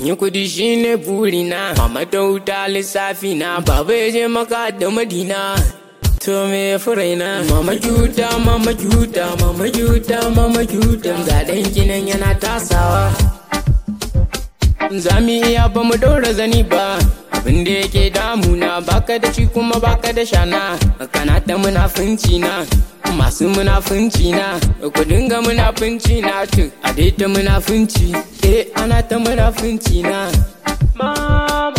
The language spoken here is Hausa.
in yi kudi shine burina mama ta wuta lissafi na baba ya je maka da madina to me ya furaina mama juta mama juta mama juta mama juta ga dan kinan yana tasawa za mu iya ba mu daura zani ba abin da yake damuna baka da shi kuma baka da shana kana ta munafunci na masu munafunci na ku dinga munafunci na tu a dai ta munafunci eh ana ta munafunci na mama